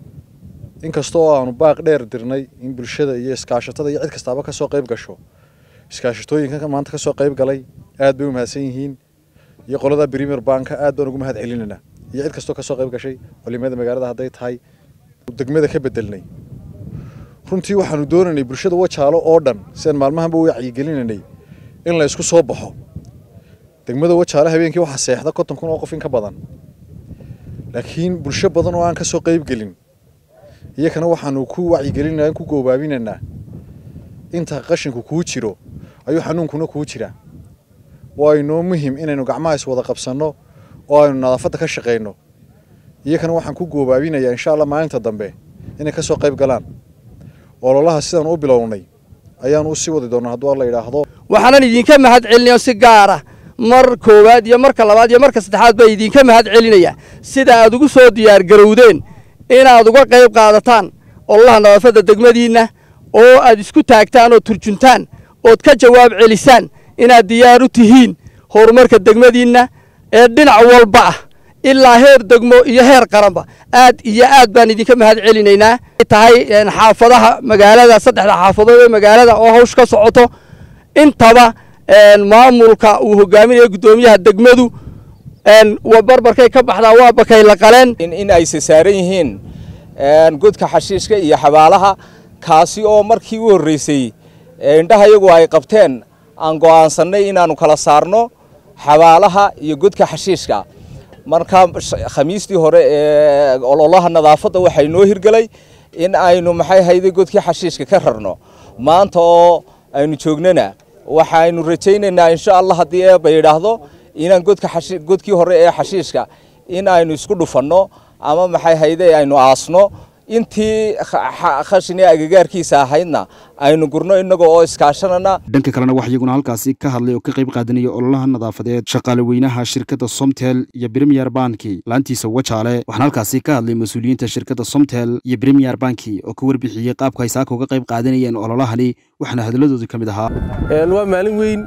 inkasta oo aanu baaq dheer dirnay in bulshada iyo iskaashatada iyo cid kastaaba ka soo qayb gasho iskaashatooyinka maanta ka soo qayb galay aad bay u mahadsan yihiin iyo qolada premier banka aad baan ugu mahad celinaynaa iyo cid kastoo ka soo qayb gashay culimada magaalada hadday tahay degmada ka bedelnay runtii waxaanu doonaynay bulshada wajaalo oo dhan sidaan maalmahanba u wacyigelinaynay in la isku soo baxo degmada wajaale habeenkii waxaa seexda konton kun oo qof in ka badan laakiin bulsho badan oo aan ka soo qayb gelin iyakana waxaanu ku wacyigelinaa ku goobaabinaynaa inta qashinku kuu jiro ayuu xanuunkuna kuu jiraa waa inoo muhim inaynu gacmaha iswada qabsanno oo aynu nadaafadda ka shaqayno iyakana waxaan ku goobaabinayaa insha allah maalinta dambe inay ka soo qayb galaan ololaha sidaan u bilownay ayaanu u sii wadi doonaa hadduu alla yidhaahdo waxaanan idinka mahad celinayo si gaara mar koowaad iyo marka labaad iyo marka saddexaad baa idinka mahad celinaya sida aad ugu soo diyaargarowdeen inaad uga qayb qaadataan ololaha nadaafadda degmadiinna oo aad isku taagtaan oo turjuntaan ood ka jawaab celisaan inaad diyaar u tihiin horumarka degmadiinna ee dhinac walba ah ilaa heer degmo iyo heer qaranba aad iyo aad baan idinka mahad celinaynaa tahay xaafadaha magaalada saddexda xaafadood ee magaalada oo hawsh ka socoto intaba maamulka uu hogaaminayo guddoomiyaha degmadu barbarkay ka baxdaa waa bakay la qaleen in ay saaran yihiin godka xashiishka iyo xabaalaha kaasi oo markii u horreysay indhaha iyagu ay qabteen aan go'aansannay inaannu kala saarno xabaalaha iyo godka xashiishka marka khamiistii hore ee ololaha nadaafadda waxaa inoo hirgelay in aynu maxay hayday godkii xashiishka ka rarno maanta oo aynu joognana waxaynu rajaynaynaa insha allah haddii eeba yidhaahdo inaan godka godkii hore ee xashiishka in aynu isku dhufanno ama maxay hayday aynu aasno intii khashin ee agagaarkiisa ahaydna aynu gurno innaga oo iskaashanana dhanka kalena wax iyaguna halkaasi ka hadlay oo ka qayb qaadanaya ololaha nadaafadeed shaqaale weynaha shirkadda somtel iyo premier banki laantiisa wajaale waxaana halkaasi ka hadlay mas-uuliyiinta shirkadda somtel iyo premier banki oo ka warbixiyey qaabka ay saaka uga qayb qaadanayeen ololahani waxaana hadaladoodii ka mid ahaa waa maalin weyn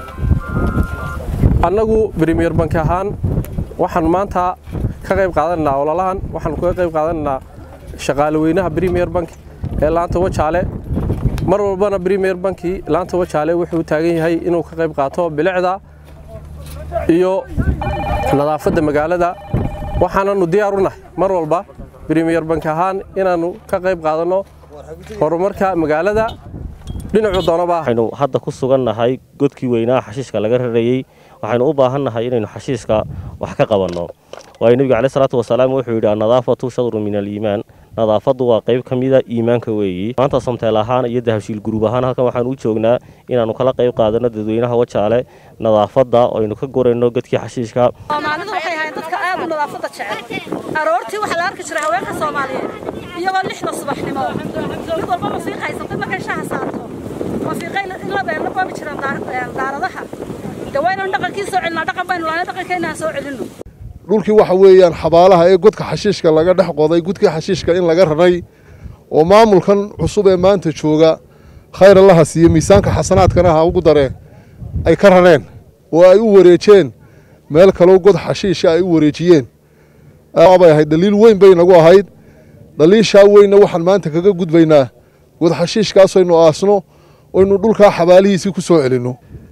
annagu premier banki ahaan waxaan maanta ka qayb qaadanaynaa ololahan waxaan kaga qayb qaadanaynaa shaqaale weynaha premier bank ee laanta wajaale mar walbana premier banki laanta wajaale wuxuu u taagan yahay inuu ka qayb qaato bilicda iyo nadaafadda magaalada waxaananu diyaar u nahay mar walba bremiyer bank ahaan inaannu ka qayb qaadanno horumarka magaalada dhinacu doonaba waxaynu hadda ku sugannahay godkii weynaa xashiishka laga rarayey waxaynu u baahannahay inaynu xashiishka wax ka qabanno waayo nebiga caleyh salaatu wasalaam wuxuu yidhi annadaafatu shadru min aliimaan nadaafaddu waa qayb ka mida iimaanka weeyi maanta samteel ahaan iyo dahabshiil guruub ahaan halkan waxaan u joognaa inaannu kala qayb qaadanno dadweynaha wajaale nadaafadda oo aynu ka gurayno godkii xashiishka soomaalidu waxay ahayd dadka aad u nadaafadda jecel aroortii waxaa la arki jiray haweenka soomaaliyeed iyagoo lixda subaxnimo mid walba mafiiq haysatay markay shaha saarto mafiiqay in la beerla boobi jireen daaradaha de waynanu dhaqankii soo celinaa dhaqan baynu lahayn dhaqankeenna aan soo celinno dhulkii waxa weeyaan xabaalaha ee godka xashiishka laga dhex qoday godkii xashiishka in laga raray oo maamulkan cusub ee maanta jooga khayr allaha siiye miisaanka xasanaadkana ha ugu daree ay ka rareen oo ay u wareejeen meel kaloo god xashiisha ay u wareejiyeen bay ahayd dhaliil weyn bay nagu ahayd dhaliishaa weynna waxaan maanta kaga gudbaynaa god xashiishkaasaynu aasno oynu dhulkaa xabaalihiisii ku soo celinno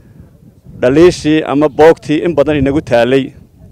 dhaliishii ama boogtii in badan inagu taalay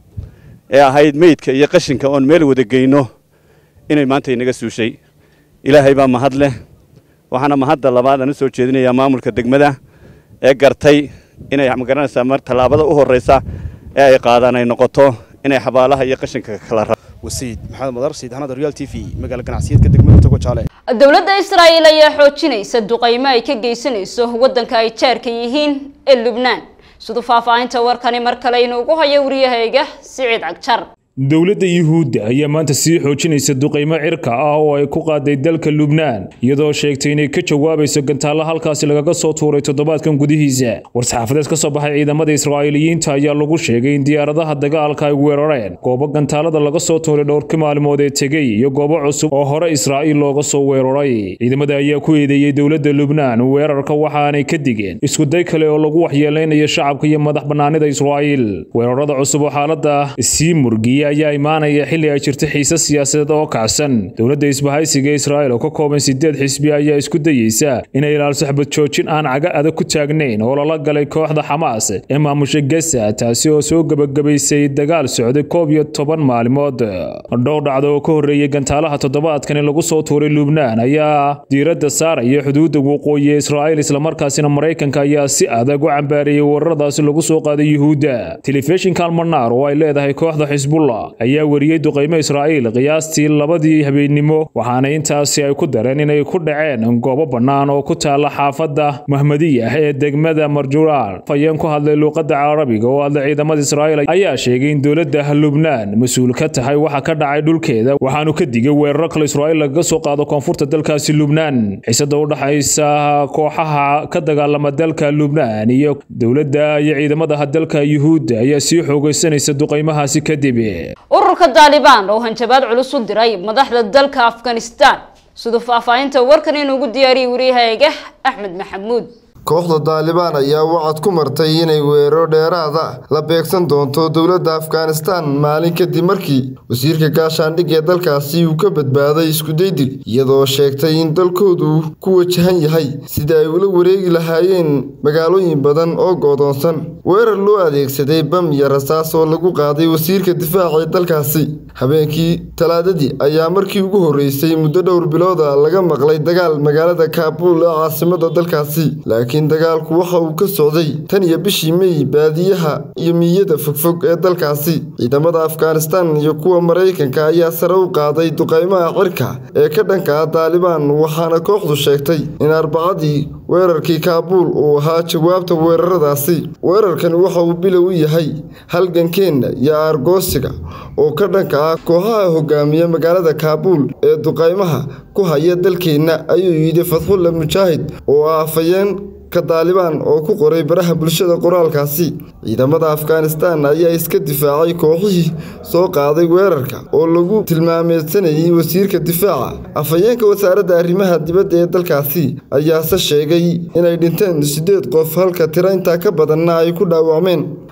ee ahayd meydka iyo qashinka oon meel wada geyno inay maanta inaga suushay ilaahay baa mahad leh waxaana mahadda labaad aan u soo jeedinayaa maamulka degmada ee gartay inay magaranaysaa mar tallaabada u horreysa ee ay qaadaan ay noqoto inay xabaalaha iyo qashinka kala ra wasiid maxamed madar sayid xanad real t v magaala ganacsiyeedka degmada togo jaale dowladda israa'iil ayaa xoojinaysa duqaymo ay ka geysanayso waddanka ay jaarka yihiin ee lubnaan siduu faahfaahinta warkani mar kale inuugu hayo wariyahayga siciid cagjar dowladda yuhuudda ayaa maanta sii xoojinaysa duqaymo cirka ah oo ay ku qaaday dalka lubnaan iyadoo sheegtay inay ka jawaabayso gantaalla halkaasi lagaga soo tuuray toddobaadkan gudihiisa war-saxaafadeed ka soo baxay ciidamada israa'iiliyiinta ayaa lagu sheegay in diyaaradaha dagaalka ay weerareen goobo gantaalada laga soo tuuray dhowrkii maalmood ee tegey iyo goobo cusub oo hore israa'iil looga soo weeraray ciidamada ayaa ku eedeeyey dowladda lubnaan weerarka waxaanay ka digeen iskuday kale oo lagu waxyeeleynayo shacabka iyo madax bannaanida israa'iil weerarada cusub oo xaaladda sii murgiya ayaa imaanaya xilli ay jirto xiise siyaasadeed oo kacsan dowladda isbahaysiga israa'iil oo ka kooban sideed xisbi ayaa isku dayeysa inay ilaaliso xabad joojin aan caga adag ku taagnayn oo lala galay kooxda xamaas ee maamusha gesa taasi oo soo gebagabaysay dagaal socday koob iyo toban maalmood dhowr dhacdo oo ka horreeyey gantaalaha toddobaadkani lagu soo tuuray lubnaan ayaa diiradda saaraya xuduudda waqooyi ee israa'iil islamarkaasina maraykanka ayaa si adag u cambaareeyey weeraradaasi lagu soo qaaday yuhuudda telefishinka almanaar oo ay leedahay kooxda xisbullah ayaa wariyey duqaymo israa'iil qiyaastii labadii habeennimo waxaana intaasi ay ku dareen inay ku dhaceen goobo bannaan oo ku taalla xaafadda mahmadiyah ee degmada marjuraal fayeen ku hadlay luuqadda carabiga oo hadlay ciidamada israa'iil ayaa sheegay in dowladda lubnaan mas-uul ka tahay waxa ka dhacay dhulkeeda waxaanu ka digay weeraro kale israa'iil lagaga soo qaado koonfurta dalkaasi lubnaan xiisada u dhaxaysa kooxaha ka dagaalama dalka lubnaan iyo dowladda iyo ciidamada dalka yuhuudda ayaa sii xoogaysanaysa duqaymahaasi kadib ururka daalibaan oo hanjabaad culus u diray madaxda dalka afghanistan siduu faahfaahinta warkan inuugu diyaariyey wariyahayga axmed maxamuud kooxda daalibaan ayaa wacad ku martay inay weeraro dheeraada la beegsan doonto dowladda afghanistan maalin kadib markii wasiirka gaashaandhig ee dalkaasi uu ka badbaaday iskudaydil iyadoo sheegtay in dalkoodu ku wajahan yahay sida ay ula wareegi lahaayeen magaalooyin badan oo go'doonsan weerar loo adeegsaday bam iyo rasaas oo lagu qaaday wasiirka difaaca ee dalkaasi habeenkii talaadadii ayaa markii ugu horreysay muddo dhowr bilooda laga maqlay dagaal magaalada kaabuul ee caasimada dalkaasi laakiin dagaalku waxa uu ka socday tan iyo bishii mey baadiyaha iyo miyada fogfog ee dalkaasi ciidamada afghanistan iyo kuwa maraykanka ayaa sare u qaaday duqaymaha cirka ee ka dhanka ah daalibaan waxaana kooxdu sheegtay in arbacadii weerarkii kaabuul uu ahaa jawaabta weeraradaasi weerarkan waxa uu bilow u yahay halgankeenna iyo aargoosiga oo ka dhanka ah kooxaha hogaamiya magaalada kaabuul ee duqaymaha ku haya dalkeenna ayuu yidhi fadxulla mujaahid oo ah afayeen ka daalibaan oo ku qoray baraha bulshada qoraalkaasi ciidamada afghanistan ayaa iska difaacay kooxihii soo qaaday weerarka oo lagu tilmaameysanayay wasiirka difaaca afhayeenka wasaaradda arrimaha dibadda ee dalkaasi ayaase sheegay inay dhinteen siddeed qof halka tiro intaa ka badanna ay ku dhaawacmeen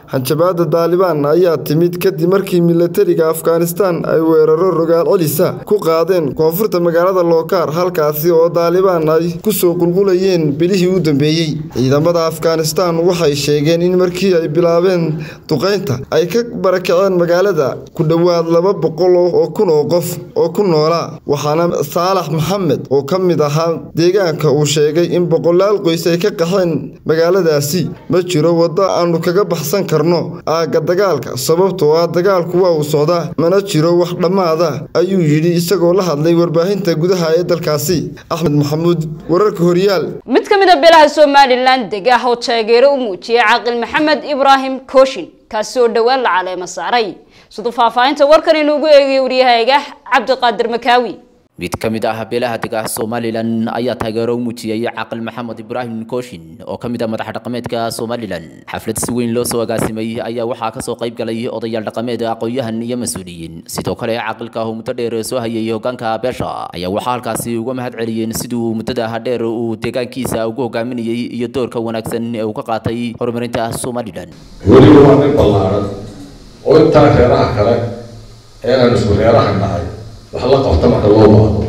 hanjabaada daalibaan ayaa timid kadib markii milatariga afghanistan ay weeraro rogaal celisa ku qaadeen koonfurta magaalada lookaar halkaasi oo daalibaan ay kusoo qulqulayeen bilihii u dambeeyey ciidamada afghanistan waxay sheegeen in markii ay bilaabeen duqaynta ay ka barakaceen magaalada ku dhowaad laba boqol oo kun oo qof oo ku noolaa waxaana saalax maxamed oo ka mid ahaa deegaanka uu sheegay in boqolaal qoys ay ka qaxeen magaaladaasi ma jiro waddo aanu kaga baxsan karno aagga dagaalka sababtoo ah dagaalku waa uu socdaa mana jiro wax dhammaada ayuu yidhi isagoo la hadlay warbaahinta gudaha ee dalkaasi axmed maxamuud wararka horyaal mid ka mid a beelaha somalilan deg ah oo taageero u muujiyay caaqil maxamed ibraahim kooshin kaasi oo dhowaan la caleemo saaray siduu faahfaahinta warkan inuugu eegay waryahayga cabdiqaadir makaawi mid ka mid ah beelaha degaha somalilan ayaa taageero u muujiyay caaqil maxamed ibraahim kooshin oo ka mid ah madax dhaqameedka somalilan xaflad si weyn loo soo agaasimay ayaa waxaa kasoo qayb galay odayaal dhaqameed aqoon-yahan iyo mas-uuliyiin sidoo kale caaqilka oo muddo dheer soo hayay hogaanka beesha ayaa waxaa halkaasi uga mahad celiyeen siduu muddada dheer uu deegaankiisa ugu hogaaminayay iyo doorka wanaagsan ee uu ka qaatay horumarinta somalilan weliba waa nin ballaaran oo intaa reeraha kale ee aan isku reeraha nahay wax la qabta marka loo baahdo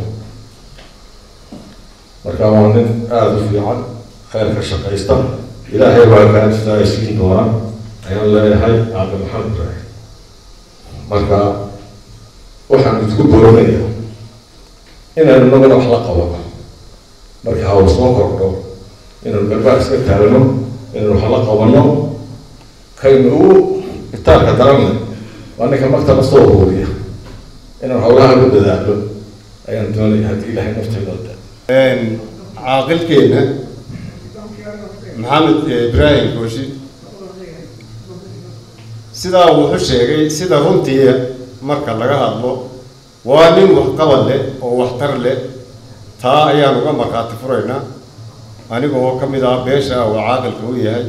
marka waa nin aada u fiican khayrka shaqaysta ilaahay baa kaantisaa isiin doona ayaan leeyahay caaqil maxamed ibraahim marka waxaan isku boorinayaa inaynu nagana wax la qabano markii hawl soo kordho inaynu garbaa iska taagno inaynu wax la qabano kaynu ugu itaarka daranne waa ninka maktaba soo huuriya inaan howlaha u dadaalo ayaan doonaya haddii ilaahay naftayda caaqilkeena maxamed ibraahim kooshi sidaa wuxuu sheegay sida runtii marka laga hadlo waa nin waxqabad leh oo waxtar leh taa ayaan uga markhaati furaynaa aniga oo ka mid ah beesha uu caaqilka u yahay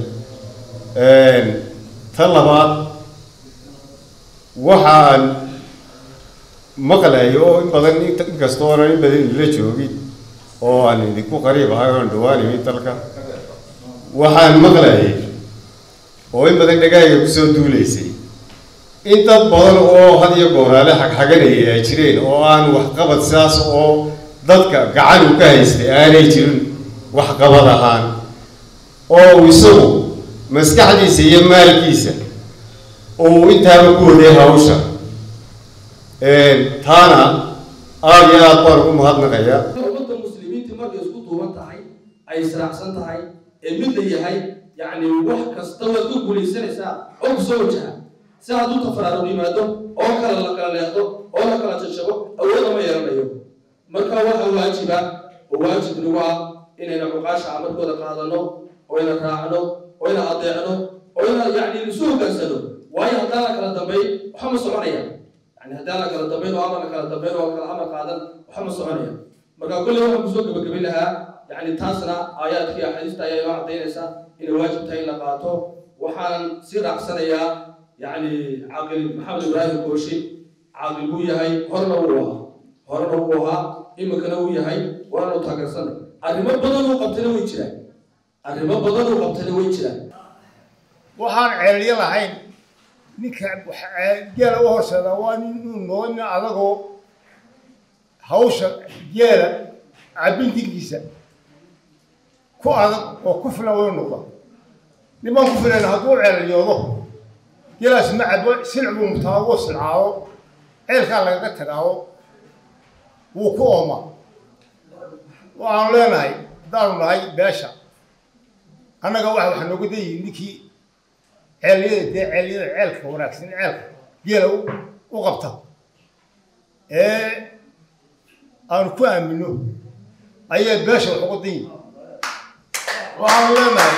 ta labaad waxaan maqlayo oo in badan inkastoo onan in badan idinla joogin oo aan idinku qariib ahay oon dhawaan imid dalka waxaan maqlayay oo in badan dhagaaga kusoo duulaysay in dad badan oo had iyo gooraale xagxaganaya ay jireen oo aan waxqabad sidaas oo dadka gacan u ka haystay aanay jirin waxqabad ahaan oo isagu maskaxdiisa iyo maalkiisa uu intaaba ku waday hawsha taana aada iyo aad baan ugu mahadnaqayaa ummadda muslimiinta markay isku duuban tahay ay israacsan tahay ee mid la yahay yacni wax kasta waad ku guulaysanaysaa oo kusoo wajaha si hadduu tafaraarug yimaado oo kale la kala leexdo oo la kala jajabo awood ama yeelanayo marka waxa waajiba oo waajib nagu ah inayna cuqaasha amarkooda qaadano oo ina raacno oo ina adeecno oo ina yacni isu hogaansano waayo haddaan la kala dambayn waxa ma soconaya يعني هذا لك الضمير وامر لك الضمير وكل امر قادم وحمد صعنيه marka kulli waxaan kusoo gabagabin lahaa yani taasna aayaadkii axaadiista ayaa inoo cadaynaysa inay waajib tahay in la qaato waxaan si raacsanayaa yani caaqil maxamed ibraahim kooshi caaqil buu yahay horena uu ahaa horena uu ahaa iminkana uu yahay waanu taageersana arrimo badan uu qabtana way jiraan arrimo badan uu qabtana way jiraan waxaan ceelyo lahayn ninka geela u horseeda waa nin uu noqo nin adagoo hawsha geela cabintinkiisa ku adag oo ku filan way noqda niman ku filan hadduu ceelyoodo geelaas ma cabo silc buu mutaa wuu silcaado ceelkaa lagaga tagaado wuu ku ooma waxaanu leenahay haddaanu nahay beesha annaga waxa waxa nooga dayihin ninkii ceelyada dee ceelyada ceelka wanaagsan ceelka geela u qabta ee aanu ku aamino ayaa beesha wax uga dan yihin waxaanu leenahay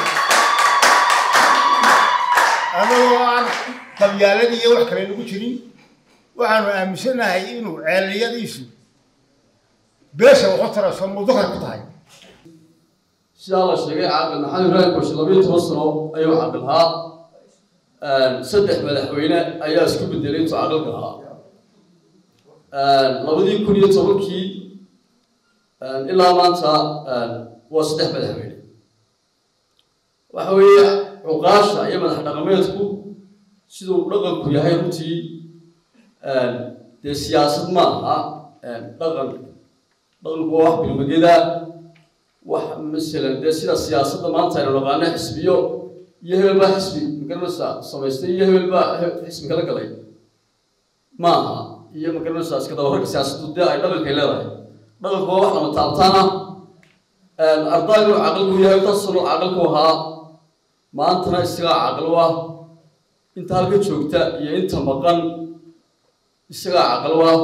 annagoo aan qabyaalada iyo wax kale nagu jirin waxaanu aaminsanahay inuu ceelyadiisu beesha waxu tarayso mudakar ku tahay sidaa la sheegay caaqil maxamed ibraahim koshi labayo toban sano ayuu caaqil ahaa saddex madaxweyne ayaa isku bedelay intuu caaqilka ahaa labadii kun iyo tobankii ilaa maanta waa saddex madaxweyne waxa weeye cuqaasha iyo madax dhaqameedku siduu dhaqanku yahay runtii dee siyaasad ma aha dhaqan dhaqanku waa wax bilmageda wax masalan dee sida siyaasadda maanta aynu naqaano xisbiyo iyo hebel baa xisbi magaranaysaa samaystay iyo hebel baa xisbi kala galay ma aha iyo magaranaysaa iska dabararka siyaasaddu dee ay dhaqankay leedahay dhaqanku waa wax lama taabtaana ardaygu caqalku yahay inta sano caqalku ahaa maantana isagaa caqal u ah inta halka joogta iyo inta maqan isagaa caqal u ah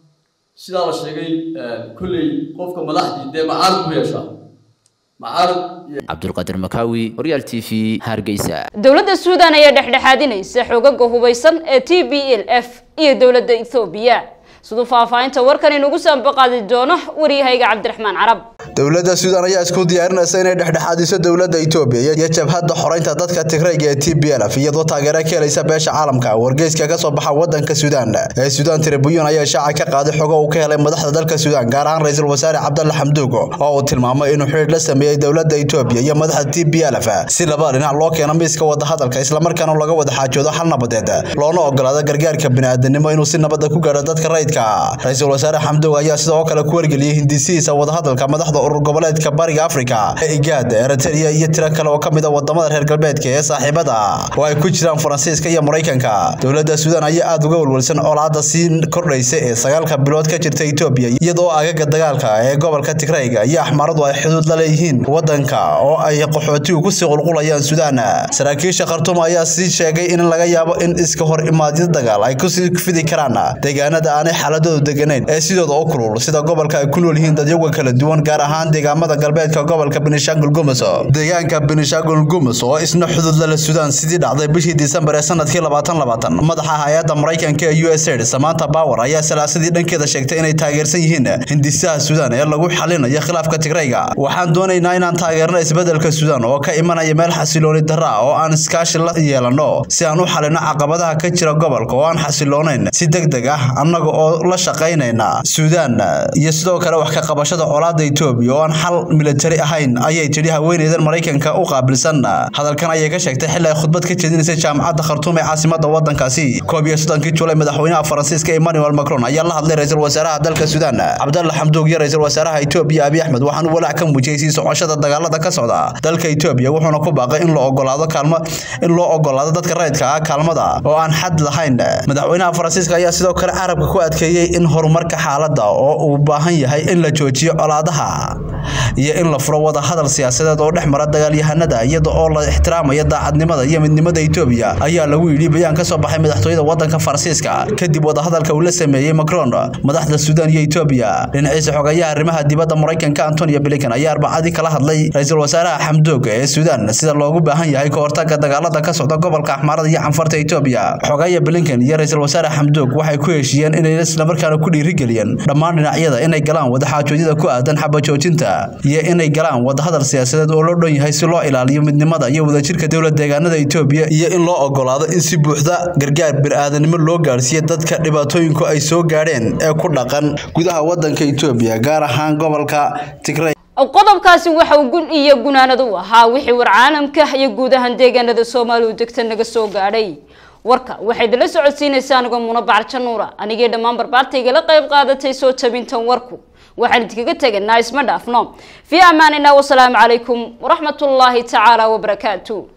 sidaa la sheegay kolley qofka madaxdii dee macaarad ku yeeshaa macaarad cabdulqaadir makaawi horyaal t v hargeysa dowladda suudan ayaa dhexdhexaadinaysa xogaga hubeysan ee t b l f iyo dowladda ethoobiya siduu faahfaahinta warkan inugu saambaqaadi doono waryahayga cabdiraxmaan carab dowladda suudan ayaa isku diyaarinaysa inay dhexdhexaadiso dowladda itoobiya iyo jabhadda xoreynta dadka tigrayga ee t b l f iyadoo taageero ka helaysa beesha caalamka wargeyska ka soo baxa wadanka suudaan ee suudaan tribuyun ayaa shaaca ka qaaday xogo uu ka helay madaxda dalka suudaan gaar ahaan ra-iisul wasaare cabdalle xamduugo oo uu tilmaamay inuu xidhiidh la sameeyey dowladda itoobiya iyo madaxda t b l f si labada dhinac loo keeno miiska wadahadalka islamarkaana laga wada xaajoodo hal nabadeed loona ogolaado gargaarka bini'aadanimo inuu si nabada ku gaadho dadka rayidka ra-iisul wasaare xamduugo ayaa sidoo kale ku wargeliyey hindisihiisa wadahadalka madaxda urur goboleedka bariga afrika ee igaad eritrea iyo tiro kale oo ka mid a wadamada reer galbeedka ee saaxiibada oo ay ku jiraan faransiiska iyo maraykanka dowladda suudaan ayaa aada uga walwalsan colaadda sii kordhaysa ee sagaalka bilood ka jirta etoobiya iyadoo agaga dagaalka ee gobolka tigrayga iyo axmaaradu ay xuduud la leeyihiin wadanka oo ay qaxootigu kusii qulqulayaan suudaan saraakiisha khartuum ayaa sii sheegay in laga yaabo in iska hor imaadyo dagaal ay kusii fidi karaan deegaanada aanay xaaladoodu deganayn ee sidooda u kulul sida gobolka ay ku nool yihiin dadyaga kala duwan gaar ahaan deegaamada galbeedka gobolka benishangul gumus deegaanka benishangul gumus oo isna xudud lala suudaan sidii dhacday bishii disembar ee sanadkii labaatan labaatan madaxa hay-adda maraykanka ee u s aid samanta power ayaa salaasadii dhankeeda sheegtay inay taageersan yihiin hindisaha suudaan ee lagu xalinayo khilaafka tigrayga waxaan doonaynaa inaan taageerno isbedelka suudaan oo ka imanaya meel xasilooni darra ah oo aan iskaashi la yeelano si aan u xalino caqabadaha ka jira gobolka oo aan xasiloonayn si deg deg ah annaga oo la shaqaynayna suudaan iyo sidoo kale wax ka qabashada colaadda etoobiya oo aan xal militari ahayn ayay tidhi haweeneydan maraykanka u qaabilsan hadalkan ayay ka sheegtay xilli ay khudbad ka jeedinaysay jaamacadda khartuum ee caasimada wadankaasi koob iyo soddonkii julay madaxweynaha faransiiska emmanuel macron ayaa la hadlay ra-iisul wasaaraha dalka suudaan cabdalle xamduug iyo ra-iisul wasaaraha etoobiya abiy axmed waxaanu walaac ka muujiyey sii socoshada dagaalada ka socda dalka etoobiya wuxuuna ku baaqay in loo ogolaado kaalmo in loo ogolaado dadka rayidka ah kaalmada oo aan xad lahayn madaxweynaha faransiiska ayaa sidoo kale carabka ku adkeeyey in horumarka xaaladda oo uu baahan yahay in la joojiyo colaadaha iyo in la furo wada hadal siyaasadeed oo dhex mara dagaalyahanada iyada oo la ixtiraamaya daacadnimada iyo midnimada etoobiya ayaa lagu yidhi bayaan ka soo baxay madaxtooyada wadanka faransiiska kadib wadahadalka uu la sameeyey macron madaxda suudaan iyo etoobiya dhinaciisa xogayaha arrimaha dibadda maraykanka antonio blinken ayaa arbacadii kala hadlay ra-iisul wasaaraha xamdoog ee suudaan sida loogu baahan yahay ka hortaga dagaalada ka socda gobolka axmaarada iyo canfarta etoobiya xogaya blinken iyo ra-iisul wasaare xamdoog waxay ku heshiiyeen inay islamarkaana ku dhiirigeliyeen dhammaan dhinacyada inay galaan wadaxaajoodyada ku aadan xabajoojinta iyo inay galaan wadahadal siyaasadeed oo loo dhan yahay si loo ilaaliyo midnimada iyo wadajirka dowlad deegaanada etoobiya iyo in loo ogolaado in si buuxda gargaar bini'aadanimo loo gaarsiiyo dadka dhibaatooyinku ay soo gaadheen ee ku dhaqan gudaha wadanka etoobiya gaar ahaan gobolka tigray qodobkaasi waxa uu gun iyo gunaanad u ahaa wixii war caalamka iyo guud ahaan deegaanada soomaaliya u degta naga soo gaadhay warka waxay idinla socodsiinaysaa anigoo munabacar januura anigii dhammaan barbaartayga la qayb qaadatay soo tabintan warku waxaan idinkaga teganaa isma dhaafno fii amaanina wasalaamu calaykum waraxmatullaahi tacaala wabarakaatu